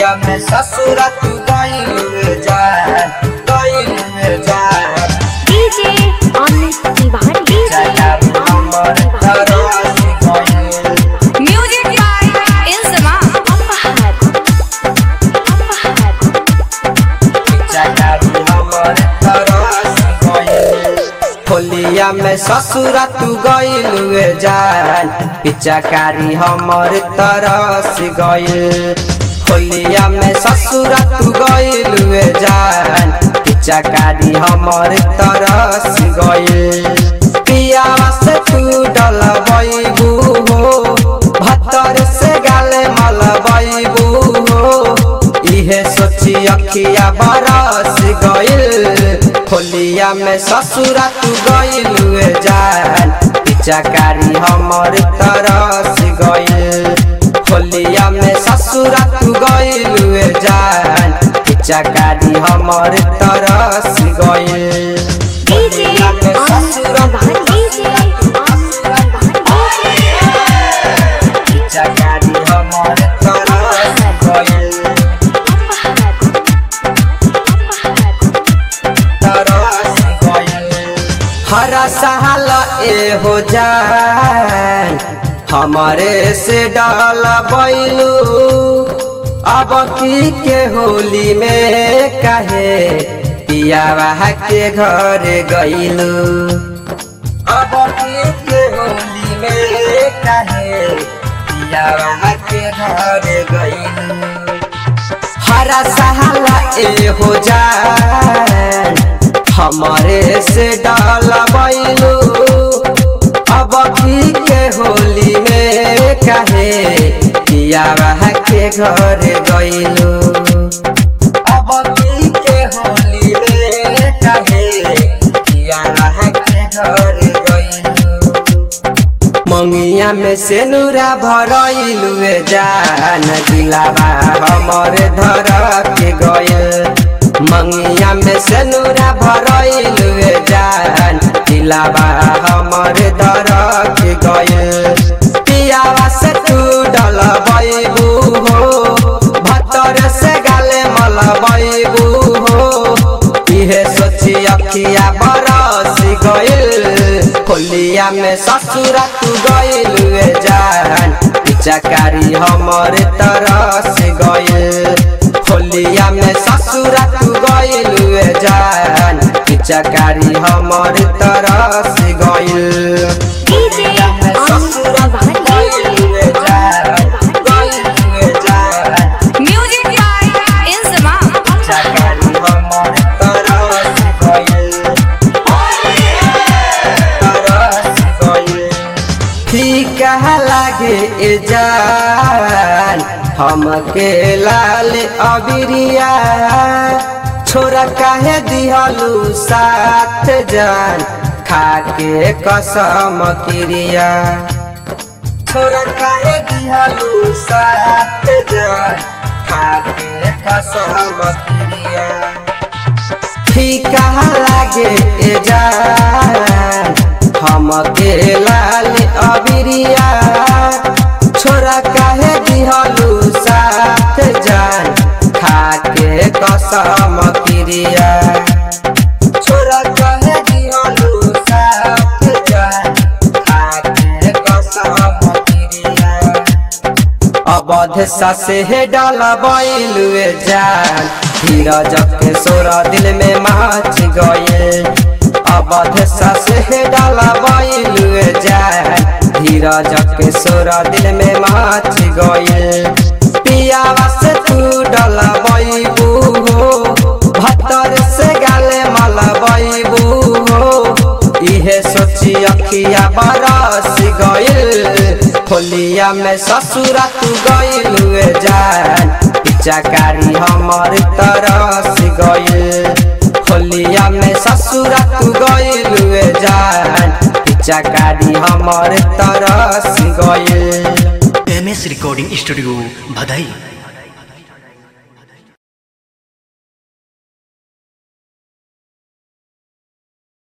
होलिया में ससुरा तू गइल जान गइल जान डीजे अमित तिवारी डीजे जान हमर तरस गइल Music by Ilzama. अपहर अपहर जान हमर तरस गइल होलिया में ससुरा तू गइल जान पिचाकारी हमर तरस गइल होलिया में ससुरा तू गइल जान पिचाकारी हमर तरस गइल पियावा से तू डलबैबू हो भतर से गाले मलबैबू हो इहे सोची अखिया बरस गइल होलिया में ससुरा तू गइल जान पिचाकारी हमर तरस गइल होलिया में ससुरा तू गइल जान पिचाकारी हमर तरस गइल डीजे होलिया में अमित ससुरा तिवारी डीजे अमित तिवारी पिचाकारी हमर तरस गइल तरस गइल हरा साल ए हो जान हमारे से डाल बैलू अब की के होली में कहे पियावा के घर गइलू अब की के होली में कहे पियावा के घर गइलू हरा सहाला ए हो जान हमारे से डाल बैलू अब की के होली में कहे किया के घर गइलू अब की के होली में कहे किया के घर गइलू मंगिया में से नूरा भरइलू जान दिलावा हमर धर के गइल मंगिया में से नूरा भरइलू जान दिलावा हमर धर के गइल पियावा से तू डलबैबू हो भतर से गाले मलबैबू हो इहे सोची अखिया बरस गइल होलिया में ससुरा तू गइल जान पिचाकारी हमर तरस गइल होलिया में ससुरा तू गइल जान पिचाकारी हमर तरस गइल DJ Amit Tiwari DJ Amit Tiwari Music by Ilzama. पिचाकारी हमर तरस गइल तरस गइल फीका लागे ए जान हमके लाल अबिरिया छोरा काहे दिहलू साथ जान खाके कसम क्रिया छोरा काहे दिहलू साथ जान खाके कसम क्रिया फीका लागे ए जान हमके लाल अबिरिया छोरा काहे दिहलू साथ जान खाके कसम क्रिया छोरा काहे दिहलू साथ जान खाके कसम क्रिया अवध ससे हे डाला बैलुए जान धीरज के सोरा दिल में माच गए अवध ससे हे डाला बैलुए जान धीरज के सोरा दिल में माच गए पियावा से तू डाला बैबू हो भतर से गाले माला बैबू हो इहे सोची अखिया बरस गइल होलिया में ससुरा तू गइल जान पिचाकारी हमर तरस गइल होलिया में ससुरा तू गइल जान पिचाकारी हमर तरस गइल एम एस रिकॉर्डिंग स्टूडियो भदई